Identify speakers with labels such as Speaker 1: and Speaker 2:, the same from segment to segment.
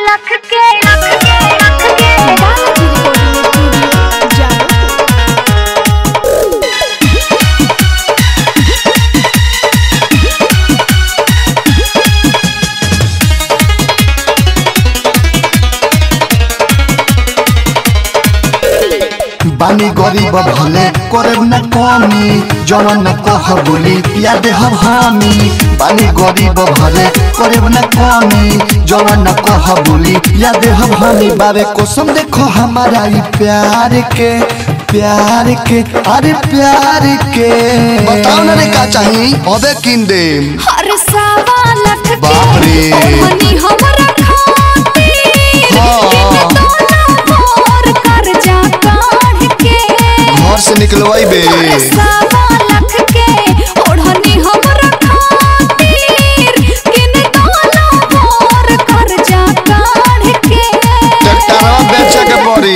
Speaker 1: लख के लख के लख के
Speaker 2: बालाजी रिकॉर्डिंग स्टूडियो जानो
Speaker 3: बानी गरीब भले करे न कमी जवन न कह बोली पिया दे हम हामी बानी गरीब भले करे न कमी जवन न कह बोली पिया दे हम हामी बारे कसम देखो हमारा ई प्यार के प्यार के अरे प्यार के बताओ ना रे का चाहिए अबे किन दे
Speaker 2: हर सावा लख के
Speaker 3: बाप रे।
Speaker 2: ओढ़नी हमरा खातिर
Speaker 3: हाँ।
Speaker 2: किने तोला मोर कर्जा काढ़ के
Speaker 3: घर से निकलवाई बे
Speaker 2: हर सावा लख के ओढ़नी हमरा खातिर किने तोला मोर कर्जा काढ़ के
Speaker 3: ट्रैक्टरवा बेचे के पड़ी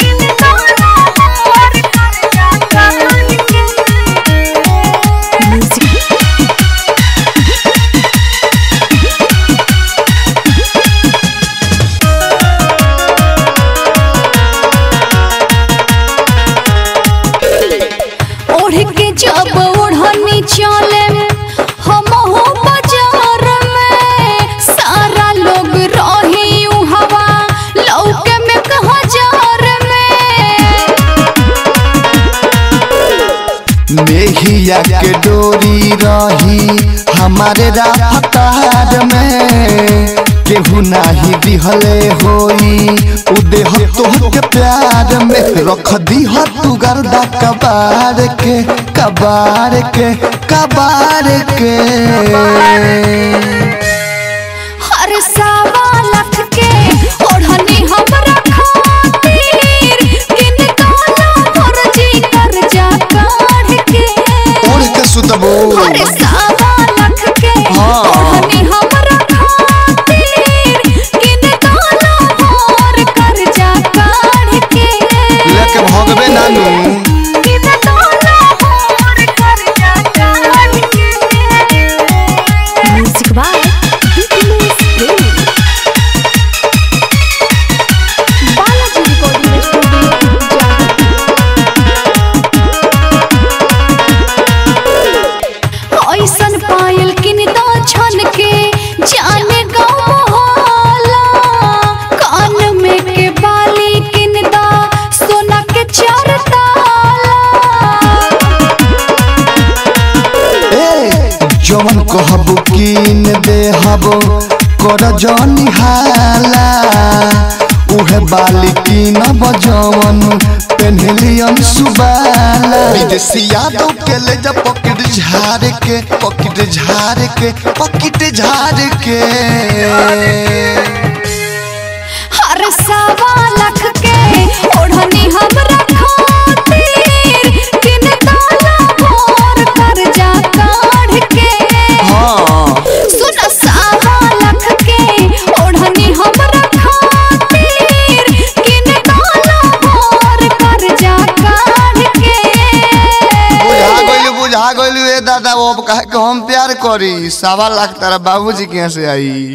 Speaker 2: ओढ़ के जब ओढ़नी चले हम हो बाजार में सारा लोग रही उ हवा लौके में कहा जार में
Speaker 3: मेहिया के डोरी रही हमारे राहतार में केहू नाही दिहले होई उदेह तोह के प्यार में रख दीह तू गर्दा कबार के कबार के कबार के
Speaker 2: हर सावा लख के ओढ़नी हमरा खातिर किन काला फर्जी कर्जा काढ़ के
Speaker 3: उड़ के सुतबो
Speaker 2: हर सावा लख के
Speaker 3: हाँ।
Speaker 2: ओढ़नी हमरा खातिर किन काला मोर कर्जा काढ़ के
Speaker 3: लेके भगबे नानू
Speaker 2: किन काला मोर कर्जा काढ़ के म्यूजिक बाय बीपीएस प्रेमी बालाजी रिकॉर्डिंग स्टूडियो जानो ऐसन पायल किन दा छन के जाने गाँव मोहल्ला कान में के बाली किन दा सोना के चार ताला
Speaker 3: ए जवन कहबू कीन देहबो कर जनी हाला उहे बाली कीन बजवन पेन्हलियन सुबाला विदेशिया तो के ले जा पॉकेट झाड़ के पॉकेट झाड़ के पॉकेट झाड़ के
Speaker 2: हर सावा लख के ओढ़नी हमरा खातिर किन ताला मोर कर्जा काढ़ के
Speaker 3: हाँ
Speaker 2: सुन सावा लख के ओढ़नी हमरा खातिर किन ताला मोर कर्जा काढ़ के
Speaker 3: बुझा गइलू बुझा गइलू ए दादा वो कहे के हम प्यार करी सवा लाख तारा बाबूजी के यहाँ से आई